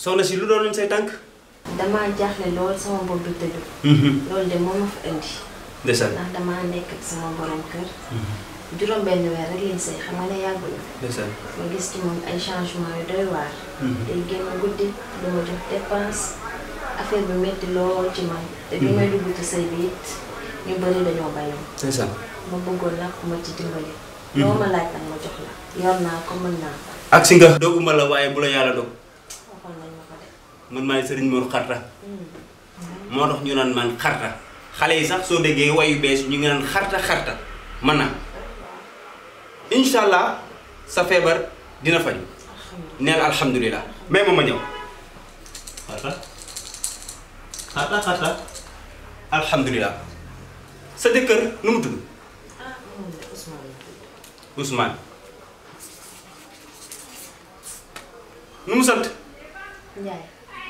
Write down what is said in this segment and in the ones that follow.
soxna si lu doon say tànk. damaa jaaxle lool sama bopp bi tëdd. loolu de moo ma fa indi. ndeysaan ndax damaa nekk ak sama borom kër. juróom benn weer rek lañ sëy xam nga ne yàggul. ndeysaan. ma gis ci moom ay changement yu doy waar. day génn guddi du ma jox dépense affaire bi métti lool ci man. te bi may dugg ci sëy bi it ñu bëri dañoo bañoon. ndeysaan. ma bëggoon nag ku ma ci dimbali. loo ma laaj nag ma jox la. yor naa ko mën naa ko. ak si nga. doguma la waaye bu la yàlla dog waxoon nañ ma ko de. man maay sëriñ Mor Xarta moo tax ñu naan man xarta xale yi sax soo déggee wayu bees ñu ngi naan xarta xarta man na incha allah sa feebar dina faju neel alhamdulilah mais ma ma ñëw xarta xarta xarta alhamdulilah sa jëkkër nu mu tudd ah moom de Ousmane la tudd. Ousmane nu mu sant Ndiaye.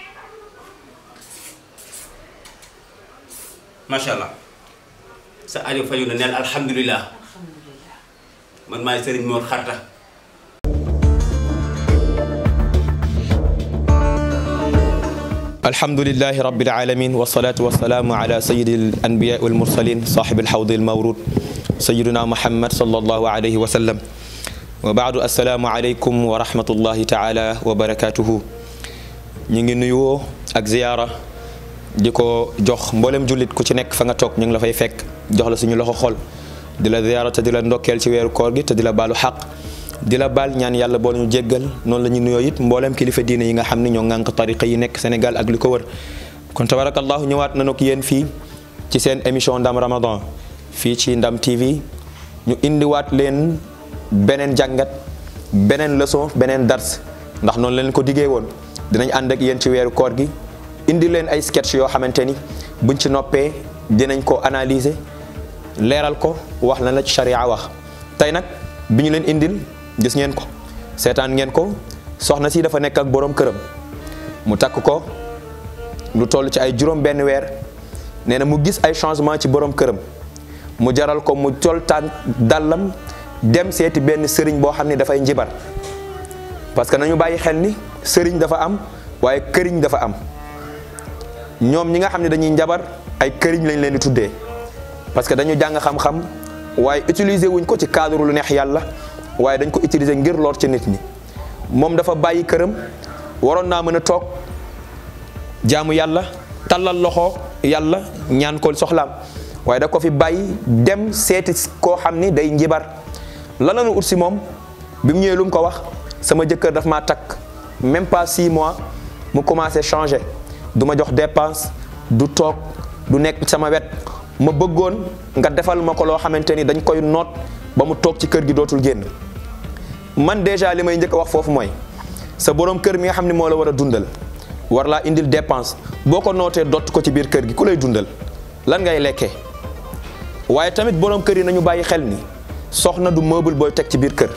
macha allah sa aajo faju na neel alhamdulilah alhamdulilah. man maay sëriñ Mor Xarta الحمد لله رب العالمين والصلاة والسلام على سيد الأنبياء والمرسلين صاحب الحوض المورود سيدنا محمد صلى الله عليه وسلم وبعد السلام عليكم ورحمة الله تعالى وبركاته نيغي نيو اك زياره diko jox mboolem julit ku ci nek fa nga tok ñu ngi la fay fekk jox la suñu loxo xol dila ziyaara te dila ndokkel ci wéru koor gi te dila balu haq dila bal ñaan yàlla bo ñu jéggal non la ñu nuyoo it mboolem kilifa diine yi nga xamni ñoo ngank tariqa yi nek Sénégal ak liko wër kon tabarakallah ñëwaat nañu ak yéen fi ci seen émission ndam Ramadan fi ci ndam TV ñu indi waat leen benen jàngat benen leçon benen dars ndax non leen ko diggé won dinañ ànd ak yéen ci wéru koor gi indi leen ay sketch yoo xamante ni buñ ci noppee dinañ ko analyser leeral ko wax lan la ci sharia wax tey nag bi ñu leen indil gis ngeen ko seetaan ngeen ko soxna si dafa nekk ak boroom këram mu takk ko lu toll ci ay juróom benn weer nee na mu gis ay changement ci boroom këram mu jaral ko mu tol tànk dàllam dem seeti benn sëriñ boo xam ne dafay njibar parce que nañu bàyyi xel ni sëriñ dafa am waaye këriñ dafa am ñoom ñi nga xam ne dañuy njabar ay këriñ lañ leen di tuddee parce que dañu jàng xam-xam waaye utiliser wuñ ko ci cadre lu neex yàlla waaye dañ ko utiliser ngir lor ci nit ñi moom dafa bàyyi këram waroon naa mën a toog jaamu yàlla tallal loxo yàlla ñaan ko soxlaam waaye da ko fi bàyyi dem seeti koo xam ni day njibar la lañu ut si moom bi mu ñëwee lu mu ko wax sama jëkkër daf maa takk même pas six mois mu commencé changer du ma jox dépense du toog du nekk sama wet ma bëggoon nga defal ma ko loo xamante ni dañ koy noot ba mu toog ci kër gi dootul génn man déjà li may njëkk a wax foofu mooy sa borom kër mi nga xam ne moo la war a dundal war laa indil dépense boo ko nootee dott ko ci biir kër gi ku lay dundal lan ngay lekkee waaye tamit borom kër yi nañu bàyyi xel ni soxna du meuble booy teg ci biir kër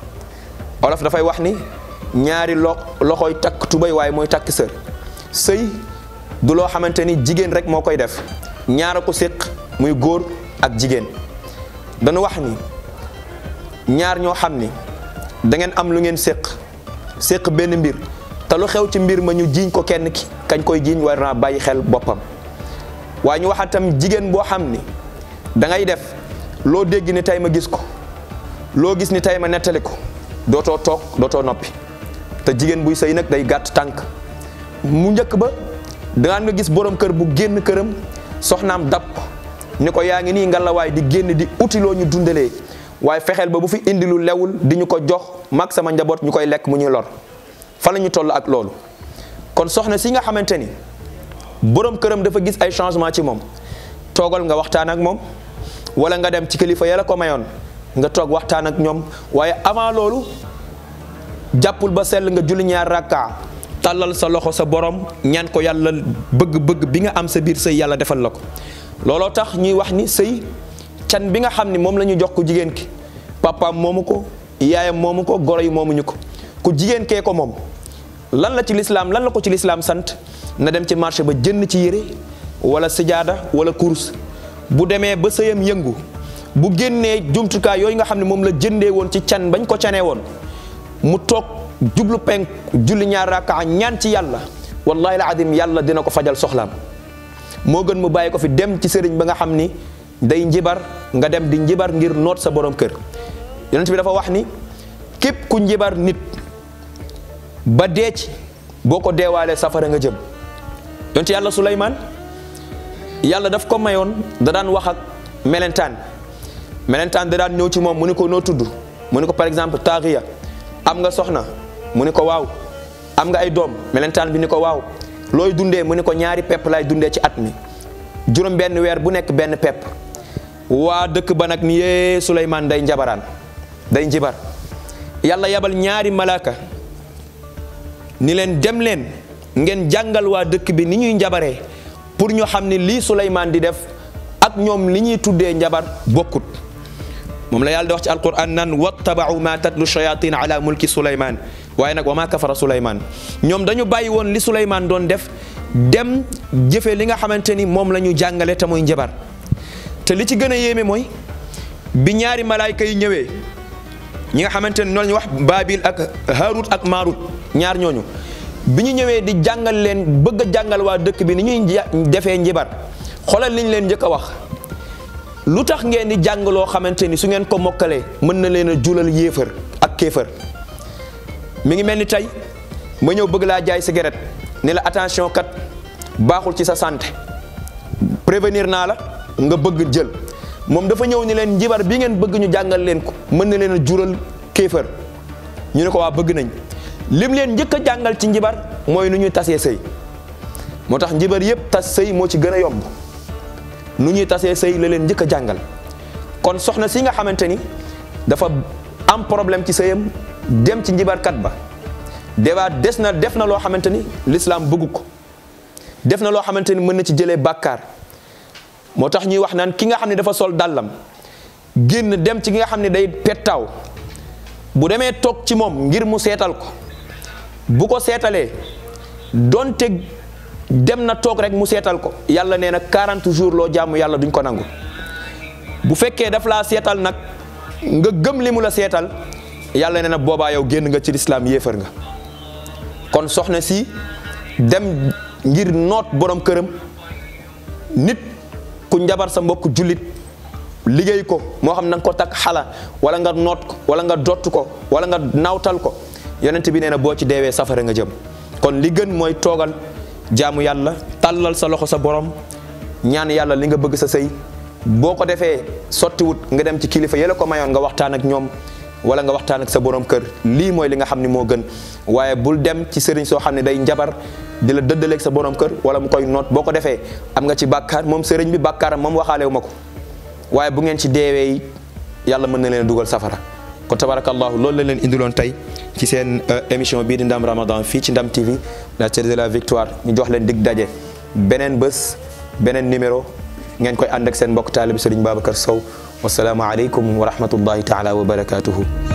olof dafay wax ni ñaari lo loxoy takk tubay waaye mooy takk sër sëy du loo xamante ni jigéen rek moo koy def ñaara ko séq muy góor ak jigéen dañu wax ni ñaar ñoo xam ni da ngeen am lu ngeen séq séq benn mbir te lu xew ci mbir ma ñu jiiñ ko kenn ki kañ koy jiiñ war naa bàyyi xel boppam waaye ñu waxaat tam jigéen boo xam ni da ngay def loo dégg ni tey ma gis ko loo gis ni tey ma nettali ko dootoo toog dootoo noppi te jigéen buy sëy nag day gàtt tànk mu njëkk ba dangaan nga gis borom kër bu génn këram soxnaam dab ko ni ko yaa ngi nii ngalawaay di génn di utiloo ñu dundalee waaye fexeel ba bu fi indi lu lewul di ñu ko jox mag sama njaboot ñu koy lekk mu ñuy lor fa la ñu toll ak loolu kon soxna si nga xamante ni borom këram dafa gis ay changement ci moom toogal nga waxtaan ak moom wala nga dem ci kilifa ya la ko mayoon nga toog waxtaan ak ñoom waaye avant loolu jàppul ba sell nga julli ñaar rakka tàllal sa loxo sa borom ñaan ko yàlla bëgg-bëgg bi nga am sa biir sëy yàlla defal la ko looloo tax ñuy wax ni sëy can bi nga xam ni moom la ñu jox ko jigéen ki papaam moomu ko yaayam moomu ko goro yi moomuñu ko ku jigéen kee ko moom lan la ci lislaam lan la ko ci lislaam sant na dem ci marché ba jënd ci yére wala sijaada wala kurus bu demee ba sëyam yëngu bu génnee jumtukaay yooyu nga xam ne moom la jëndee woon ci can bañ ko canee woon mu toog jublu penk julli ñaar raka ñaan ci yàlla wallahi la adim yàlla dina ko fajal soxlaam moo gën mu bàyyi ko fi dem ci sëriñ ba nga xam ni day njibar nga dem di njibar ngir noot sa borom kër yonent bi dafa wax ni képp ku njibar nit ba dee ci boo ko deewaalee safara nga jëm yonent yàlla Suleymaan yàlla daf ko mayoon da daan wax ak melentaan melentaan da daan ñëw ci moom mu ni ko noo tudd mu ni ko par exemple taaxiya am nga soxna mu ni ko waaw am nga ay doom melentaan bi ni ko waaw looy dundee mu ni ko ñaari pepp lay dundee ci at mi juróom benn weer bu nekk benn pepp waa dëkk ba nag ni yee Suleymaan day njabaraan day njibar yàlla yabal ñaari malaaka ni leen dem leen ngeen jàngal waa dëkk bi ni ñuy njabaree pour ñu xam ne lii Suleymaan di def ak ñoom li ñuy tuddee njabar bokkut moom la yàlla di wax ci alquran naan wattabau ma tatlu shayatin ala mulki Suleymaan waaye nag wa ma kafara Suleymaan ñoom dañu bàyyi woon li Suleymaan doon def dem jëfe li nga xamante ni moom la ñu jàngale te muy njabar te li ci gën a yéeme mooy bi ñaari malaayka yi ñëwee ñi nga xamante ni noonu ñu wax Baabil ak Haarut ak Maarut ñaar ñooñu bi ñu ñëwee di jàngal leen bëgg a jàngal waa dëkk bi ni ñuy defee njibar xoolal liñ leen njëkk a wax lu tax ngeen di jàng loo xamante ni su ngeen ko mokkalee mën na leen a julal yéefar ak kéefar mi ngi mel ni tey ma ñëw bëgg laa jaay cigarette ni la attention kat baaxul ci sa santé prévenir naa la nga bëgg jël moom dafa ñëw ni leen njibar bi ngeen bëgg ñu jàngal leen ko mën na leen a jural kéefar ñu ne ko waa bëgg nañ lim leen njëkk a jàngal ci njibar mooy nu ñuy tasee sëy moo tax njibar yëpp tas sëy moo ci gën a yomb nu ñuy tasee sëy la leen njëkk a jàngal kon soxna si nga xamante ni dafa am problème ci sëyam dem ci njibarkat ba débat des na def na loo xamante ni l'islam bëggu ko def na loo xamante ni mën na ci jëlee bàkkaar moo tax ñuy wax naan ki nga xam ne dafa sol dàllam génn dem ci ki nga xam ne day pettaaw bu demee toog ci moom ngir mu seetal ko bu ko seetalee donte dem na toog rek mu seetal ko yàlla nee na 40 jours loo jaamu yàlla duñ ko nangu bu fekkee daf laa seetal nag nga gëm li mu la seetal yàlla nee na boobaa yow génn nga ci lislaam yéefar nga kon soxna si dem ngir noot borom këram nit ku njabar sa mbokk jullit liggéey ko moo xam na nga ko takk xala wala nga noot ko wala nga dott ko wala nga nawtal ko yonent bi nee na boo ci deewee safara nga jëm kon li gën mooy toogal jaamu yàlla tàllal sa loxo sa borom ñaan yàlla li nga bëgg sa sëy boo ko defee sottiwut nga dem ci kilifa yële ko mayoon nga waxtaan ak ñoom wala nga waxtaan ak sa borom kër lii mooy li nga xam ne moo gën waaye bul dem ci sëriñ soo xam ne day njabar di la dëddaleeg sa borom kër wala mu koy noot boo ko defee am nga ci bàkkaar moom sëriñ bi bàkkaaram moom waxaalewu ma ko waaye bu ngeen ci deewee yàlla mën na leen dugal safara kon tabarakallahu loolu la leen indiloon tey ci seen émission bii di Ndam Ramadan fii ci Ndam TV la télé de la victoire ñu jox leen dig daje beneen bés beneen numéro ngeen koy ànd ak seen mbokk taalib Serigne Babacar Sow wasalaamu aleykum wa rahmatullahi taala wa barakatuhu